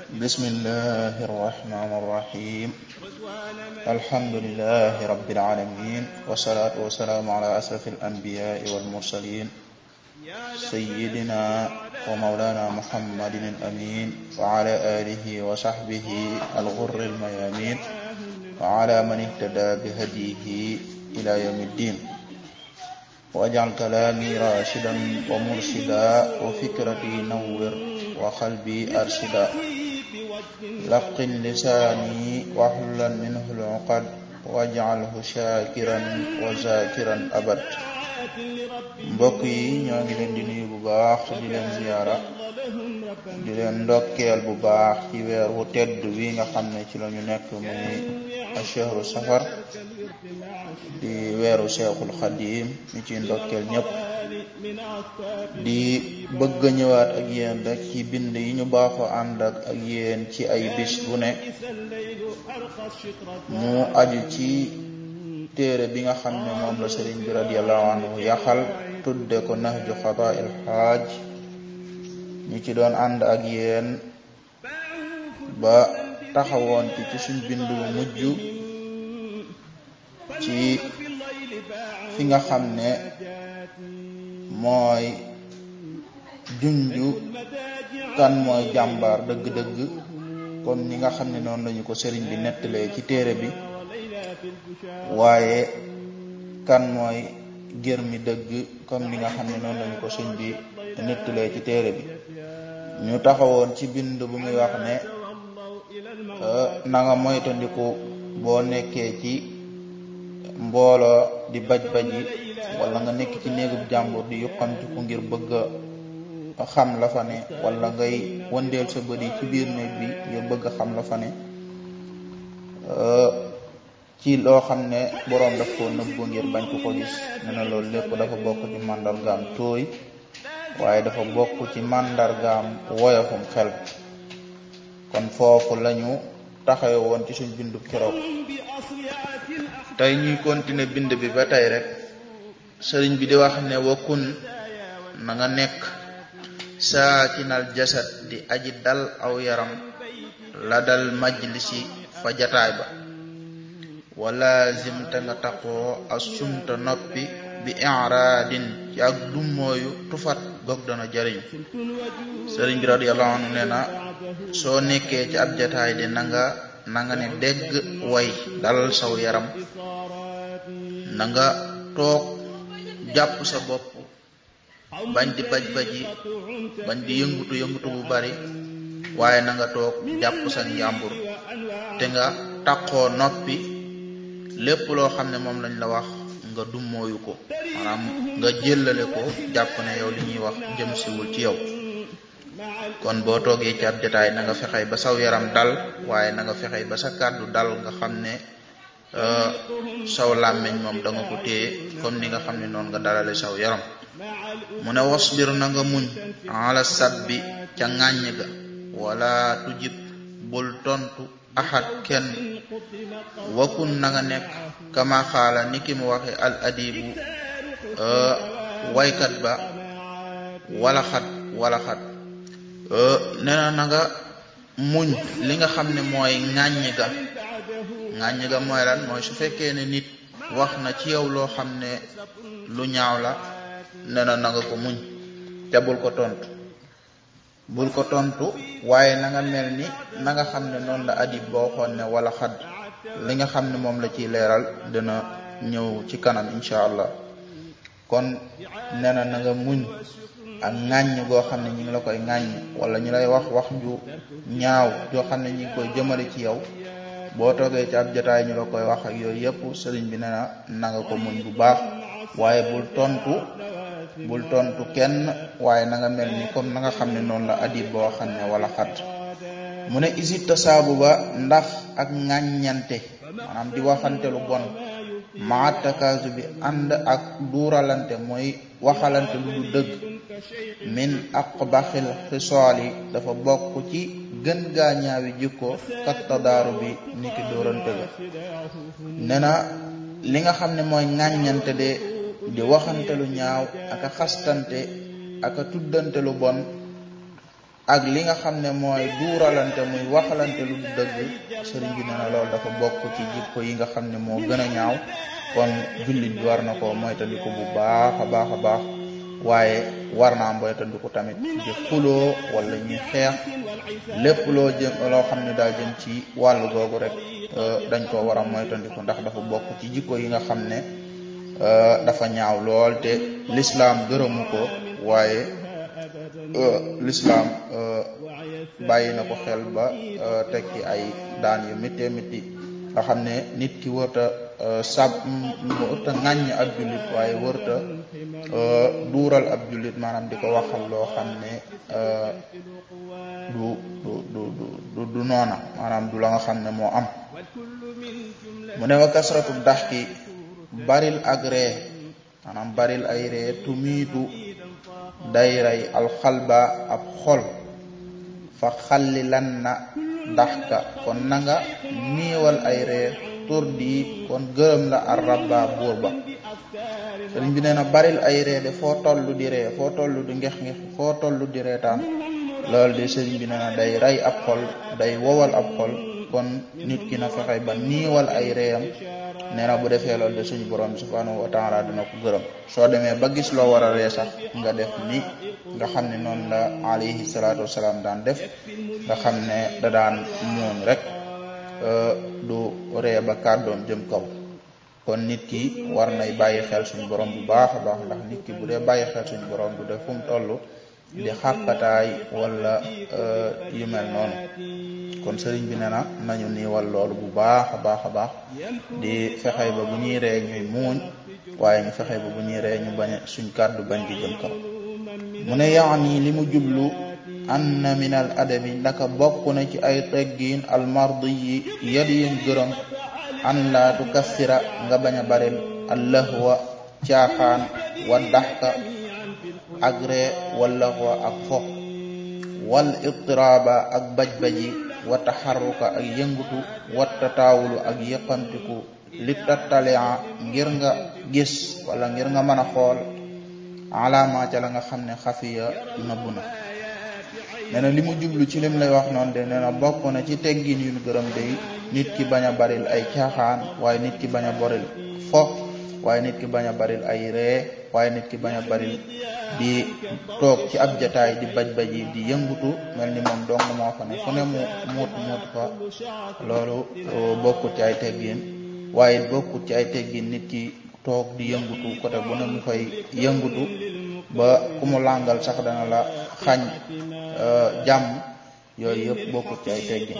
بسم الله الرحمن الرحيم الحمد لله رب العالمين والصلاة والسلام على أشرف الأنبياء والمرسلين سيدنا ومولانا محمد الأمين وعلى آله وصحبه الغر الميامين وعلى من اهتدى بهديه إلى يوم الدين واجعل كلامي راشدا ومرشدا وفكرتي نور وقلبي أرشدا لقن لساني واحللا منه العقد واجعله شاكرا وذاكرا أبد mbokk yi ñoo ngi leen di nuyu bu baax te di leen ziyaara di leen ndokkeel bu baax ci weer wu tedd wi nga xam ne ci la ñu nekk muy ashahru safar di weeru Seexul Xadim ñu ci ndokkeel ñëpp di bëgg a ñëwaat ak yéen rek ci bind yi ñu baaxoo ànd ak ak yéen ci ay bis bu ne mu aju ci téere bi nga xam ne moom la sëriñ bi radiyallahu anhu yaxal tudde ko nahju xadaa'il xaaj ñu ci doon ànd ak yéen ba taxawoon ci ci suñ bind bu mujj ci fi nga xam ne mooy junju kan mooy jàmbaar dëgg-dëgg comme ni nga xam ne noonu lañu ko sëriñ bi nettalee ci téere bi waaye kan mooy gër mi dëgg comme ni nga xam ne noonu lañu ko sëñ bi nettalee ci téere bi ñu taxawoon ci bind bu muy wax ne na nga moytandiku boo nekkee ci mbooloo di baj baji wala nga nekk ci néegub jàmbur di yuqamtiku ngir bëgg a xam la fa ne wala ngay wëndeel sa bët yi ci biir néeg bi ngir bëgg a xam la fa ne ci loo xam ne boroom daf koo nëbbu ngir bañ ko ko gis ne na loolu lépp dafa bokk ci màndargaam tooy waaye dafa bokk ci màndargaam woyofum xel kon foofu lañu taxawe woon ci suñ bindu keroog tey ñuy continuer bind bi ba tey rek sëriñ bi di wax ne wakkun na nga nekk saakinal jasad di aji dal aw yaram la dal majlisi fa jataay ba wala zimta nga taqoo asumta noppi bi iraadin ci ak dummooyu tufat gog dana jariñ sëriñ bi radiyallahu anhu nee na soo nekkee ci ab jataay de na nga na nga ne dégg way dalal saw yaram na nga toog jàpp sa bopp bañ di baj baji bañ di yëngutu yëngutu bu bari waaye na nga toog jàpp sa njàmbur te nga taqoo noppi lépp loo xam ne moom lañ la wax nga dummooyu ko maanaam nga jëllale ko jàpp ne yow li ñuy wax jëm siwul ci yow kon boo toogee ci ab jotaay na nga fexey ba saw yaram dal waaye na nga fexey ba sa kàddu dal nga xam ne saw làmmiñ moom da nga ko téye comme ni nga xam ne noonu nga dalale saw yaram mu ne wasbir na nga muñ ala sabbi ca ŋàññ ga wala tujib bul tontu axat kenn wakun na nga nekk kama xaala ni ki mu waxe al adibu waykat ba wala xat wala xat nee na na nga muñ li nga xam ne mooy ŋàññ ga ŋàññ ga mooy lan mooy su fekkee ne nit wax na ci yow loo xam ne lu ñaaw la nee na na nga ko muñ te bul ko tontu bul ko tontu waaye na nga mel ni na nga xam ne noonu la adib boo xoon ne wala xad li nga xam ne moom la ciy leeral dina ñëw ci kanam incha allah kon nee na na nga muñ ak ŋàññ goo xam ne ñi ngi la koy ŋàññ wala ñu lay wax wax ju ñaaw joo xam ne ñi ngi koy jëmale ci yow boo toogee ci ab jotaay ñu la koy wax ak yooyu yëpp sëriñ bi nee na na nga ko muñ bu baax waaye bul tontu bul tontu kenn waaye na nga mel ni comme na nga xam ne noonu la adib boo xam ne wala xat mu ne isit tasaabu ba ndax ak ŋàññante maanaam di waxante lu bon maatakaasu bi ànd ak duuralante mooy waxalante lu du dëgg min aqbaxil xisool yi dafa bokk ci gën gaa ñaawi jikko kat tadaaru bi niki dóorante ga nee na li nga xam ne mooy ŋàññante de di waxante lu ñaaw aka xastante aka tuddante lu bon ak li nga xam ne mooy duuralante muy waxalante lu du dëgg sëriñ bi nee na loolu dafa bokk ci jikko yi nga xam ne moo gën a ñaaw kon jullit bi war na ko moytandiku bu baax a baax a baax waaye war naa moytandiku tamit di xuloo wala ñuy xeex lépp loo jëm loo xam ne daa jëm ci wàllu googu rek dañ ko war a moytandiku ndax dafa bokk ci jikko yi nga xam ne dafa ñaaw lool te lislaam gërëmu ko waaye lislaam bàyyi na ko xel ba teg ci ay daan yu méttee métti nga xam ne nit ki wërta sab wërta ŋàññ ab jullit waaye wërta duural ab jullit maanaam di ko waxal loo xam ne du du du du du noona maanaam du la nga xam ne moo am mu ne wa kasratu daxki baril ak ree maanaam baril ay ree tumiitu day rey alxalba ab xol fa xalli lan na daxka kon nanga niiwal ay ree tur di kon gërëm la ar rabba buur ba sëriñ bi nee na baril ay ree de foo tollu di ree foo tollu di ngex ngex foo tollu di reetaan loolu de sëriñ bi nee na day rey ab xol day wowal ab xol kon nit ki na fexe ba niiwal ay reeyam nee na bu defee loolu de suñu borom bi subhanahu wa taala dina ko gërëm soo demee ba gis loo war a ree sax nga def ni nga xam ne noonu la alayhi salaatu wasalaam daan def nga xam ne da daan muuñ rek du ree ba kàddoom jëm kaw kon nit ki war nay bàyyi xel suñu borom bu baax a baax ndax nit ki bu dee bàyyi xel suñu borom du def fu mu toll di xàqataay wala yu mel noonu kon sëriñ bi ne na nañu niiwal loolu bu baax a baax a baax di fexey ba bu ñuy ree ñuy muuñ waaye ñu fexey ba bu ñuy ree ñu bañ suñ kàddu bañ di jëm kaw mu ne yaani li mu jublu anna min al adabi ndaka bokk na ci ay teggiin al mardi yi yadi yuñ gërëm an laa tukassira nga bañ a baril allahwa caaxaan wa daxka ak ree wala wa ak fo wal ittiraaba ak baj-baji wa taxarruka ak yëngutu wa tataawulu ak yëqamtiku li tattalia ngir nga gis wala ngir nga mën a xool alaama ca la nga xam ne xafiya nëbbu na nee na li mu jublu ci lim lay wax noonu de nee na bokk na ci teggin yu gërëm de nit ki bañ a baril ay caaxaan waaye nit ki bañ a boril fo waaye nit ki bañ a baril ay ree waaye nit ki bañ a baril di toog ci ab jataay di baj baji di yëngutu mel ni moom dong moo fa ne fu ne mu muut muut fa loolu bokkut ci ay teggin waaye bokkut ci ay teggin nit ki toog di yëngutu côté bu ne mu fay yëngutu ba ku mu làngal sax dana la xañ jàmm yooyu yëpp bokkut ci ay teggin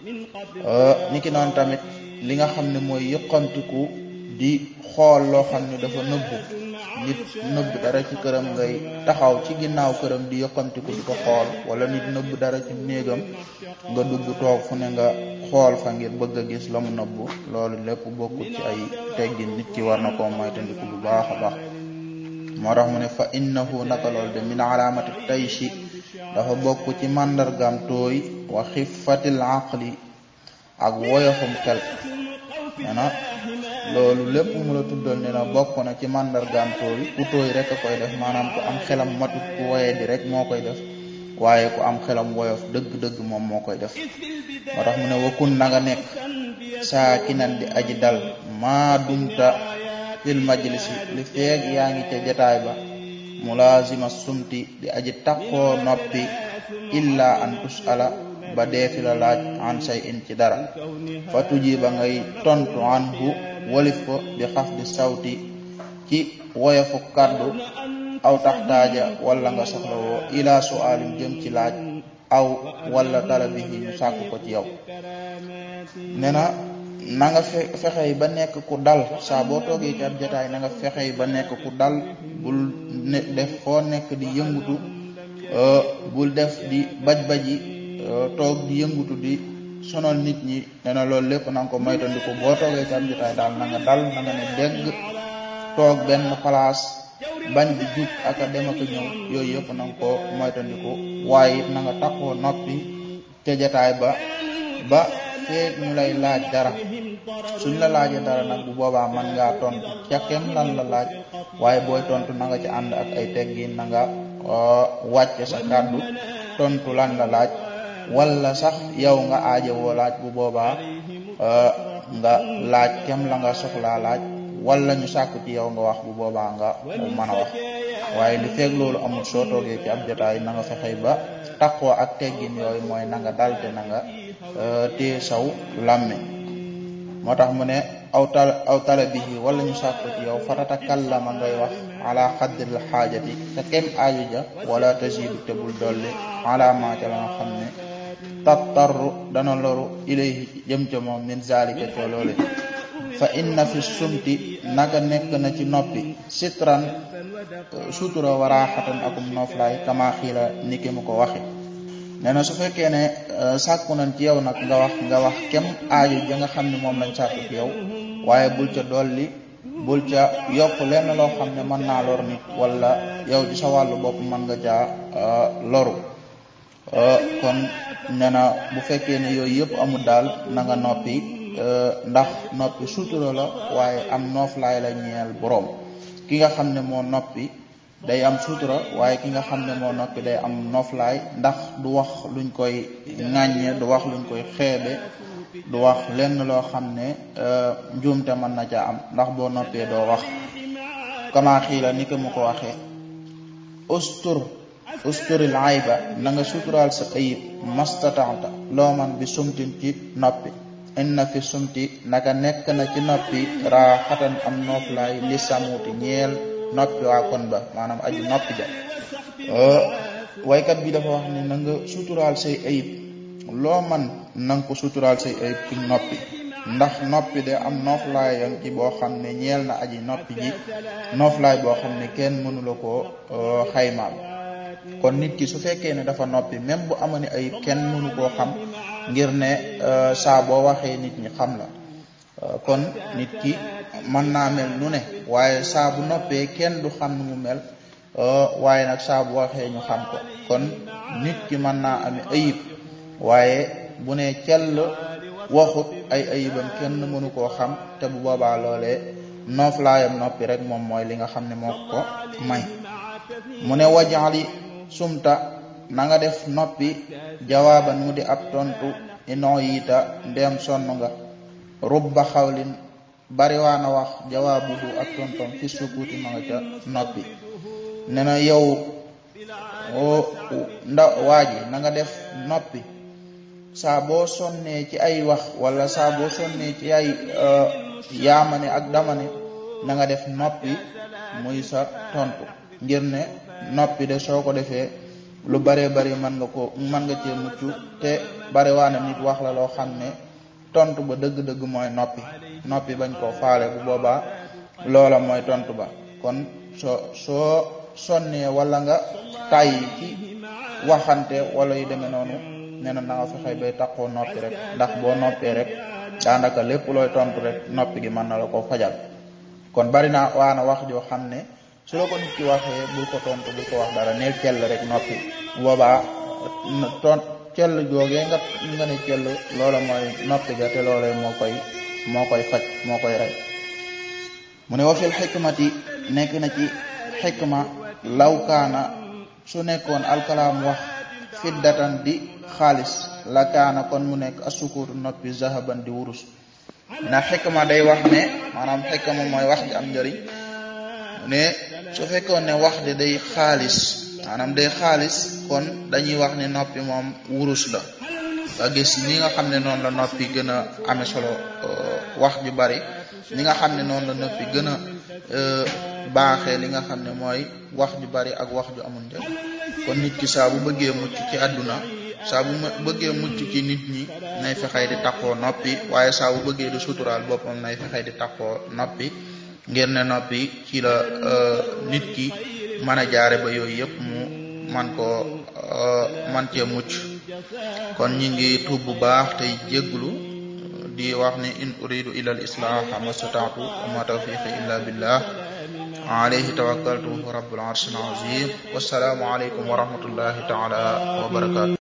ni ki noonu tamit li nga xam ne mooy yëqamtiku di xool loo xam ne dafa nëbbu nit nëbb dara ci këram ngay taxaw ci ginnaaw këram di yëqamtiku di ko xool wala nit nëbb dara ci néegam nga dugg toog fu ne nga xool fa ngir bëgg a gis la mu nëbbu loolu lépp bokkut ci ay teggin nit ki war na koo moytandiku bu baax a baax moo tax mu ne fa innahu naka loolu de min alaamati tayshi dafa bokk ci màndargaam tooy wa xifatil aqli ak woyofum xel nee na loolu lépp mu la tuddal ne na bokk na ci màndargaam tooy ku tooy rek a koy def maanaam ku am xelam matut ku woye di rek moo koy def waaye ku am xelam woyof dëgg-dëgg moom moo koy def moo tax mu ne wakun na nga nekk saakinan di aji dal maa dumta fil majlisi li feeg yaa ngi ca jataay ba mulazima sumti di aji takkoo noppi illa an tusala ba deefi la laaj an say in ci dara fa tuji ba ngay tontu anhu walif ko bi xaf di sawti ci woyofu kaddu aw taxtaaja wala nga soxla woo ila sualim jëm ci laaj aw wala talabihi ñu sàkk ko ci yow nee na na nga fe fexey ba nekk ku dal saa boo toogee ci ab jataay na nga fexey ba nekk ku dal bul ne def foo nekk di yëngutu bul def di baj-baji toog di yëngutu di sonal nit ñi nee na loolu lépp na nga ko moytandiku boo toogee ci ab jataay daal na nga dal na nga ne dégg toog benn place bañ di jug ak a dem ak a ñëw yooyu yëpp na nga ko moytandiku waaye it na nga takkoo noppi ca jataay ba ba feeg ñu lay laaj dara suñ la laajee dara nag bu boobaa man ngaa tontu ca kem lan la laaj waaye booy tontu na nga ci ànd ak ay teggin na nga wàcce sa kàddu tontu lan la laaj wala sax yow nga aajowoo laaj bu boobaa nga laaj kem la nga soxlaa laaj wala ñu sàkku ci yow nga wax bu boobaa nga mën a wax waaye li feeg loolu amul soo toogee ci ab jotaay na nga fexey ba taqoo ak teggin yooyu mooy na nga dalte na nga téye saw làmme moo tax mu ne aw tal aw talabihi wala ñu sàkku ci yow fatatakallama ngay wax ala xaddril xaajati te kem aaju ja wala tazidu te bul dolli ala ma ca la nga xam ne tattarru dana loru ilayhi jëm ca moom min zalika ca loole fa inna fi sumti naka nekk na ci noppi sitran sutura waraaxatan akum noflaay kama xiila ni ki mu ko waxe nee na su fekkee ne sàkku nañ ci yow nag nga wax nga wax kem aaju ja nga xam ne moom lañ sàkku ci yow waaye bul ca dolli bul ca yokk lenn loo xam ne mën naa lor nit wala yow ci sa wàllu bopp mën nga caa loru kon nee na bu fekkee ne yooyu yëpp amul daal na nga noppi ndax noppi sutura la waaye am nooflaay la ñeel boroom ki nga xam ne moo noppi day am sutura waaye ki nga xam ne moo noppi day am nooflaay ndax du wax luñ koy ŋàññe du wax luñ koy xeebe du wax lenn loo xam ne njuumte mën na ca am ndax boo noppee doo wax kama xiila ni ko mu ko waxee ustur usturil ayba na nga suturaal sa ayib mastatanta loo man bi sumtin ci noppi inna fi sumti naka nekk na ci noppi raaxatan am nooflaay li samuuti ñeel noppi waa kon ba maanaam aju noppi ja waykat bi dafa wax ne na nga suturaal say ayib loo man na nga ko suturaal say ayib ci noppi ndax noppi de am nooflaay yang ci boo xam ne ñeel na aji noppi ji nooflaay boo xam ne kenn mënula koo xaymaal kon nit ki su fekkee ne dafa noppi même bu amani ayib kenn mënu koo xam ngir ne saa boo waxee nit ñi xam la kon nit ki mën naa mel nu ne waaye saa bu noppee kenn du xam nu mu mel waaye nag saa bu waxee ñu xam ko kon nit ki mën naa ame ayib waaye bu ne cell waxut ay ayibam kenn mënu koo xam te bu boobaa loolee nooflaayam noppi rek moom mooy li nga xam ne moo ko may mu ne wajaali sumta na nga def noppi jawaaban mu di ab tontu inoo yiita ndeem sonn nga rubba xawlin bariwaana wax jawaabuhu ak tontom fi sukuuti ma nga ca noppi ne na yow nda waa ji na nga def noppi saa boo sonnee ci ay wax wala saa boo sonnee ci ay yaamane ak damane na nga def noppi muy sa tontu ngir ne noppi de soo ko defee lu bare bari mën nga ko mën nga cee mucc te bare waana nit wax la loo xam ne tontu ba dëgg-dëgg mooy noppi noppi bañ koo faale bu boobaa loola mooy tontu ba kon soo soo sonnee wala nga tàyyi ci waxante wala yu demee noonu nee na na nga fexe bay taxoo noppi rek ndax boo noppee rek daanaka lépp looy tontu rek noppi gi mën na la ko fajal kon bari naa waana wax joo xam ne su la ko nit ki waxee bul ko tontu bul ko wax dara neel cell rek noppi boobaa ton cell joogee nga nga ne cell loola mooy noppi ga te loolee moo koy moo koy faj moo koy rey mu ne wa fil xikmati nekk na ci xikma lawkaana su nekkoon alkalaam wax fiddatan di xaalis la kaana kon mu nekk asukuutu noppi zahaban di wurus na xikma day wax ne maanaam xikma mooy wax ji am njëriñ ne su fekkoon ne wax de day xaalis maanaam day xaalis kon dañuy wax ne noppi moom wurus la nga gis ni nga xam ne noonu la noppi gën a amee solo wax ju bari ni nga xam ne noonu la noppi gën a baaxee li nga xam ne mooy wax ju bari ak wax ju amul njëriñ kon nit ki saa bu bëggee mucc ci àdduna saa bu bëggee mucc ci nit ñi nay fexey di takkoo noppi waaye saa bu bëggee di suturaal boppam nay fexey di takkoo noppi ngir ne noppi ci la nit ki mën a jaare ba yooyu yëpp mu man koo man cee mucc kon ñi ngi tuub bu baax tey jégglu di wax ni in uridu ila al islaha mastata'tu wa ma tawfiqi illa billah alayhi tawakkaltu rabbul arshil azim wassalaamu alaykum wa rahmatullahi ta'ala wa barakatuh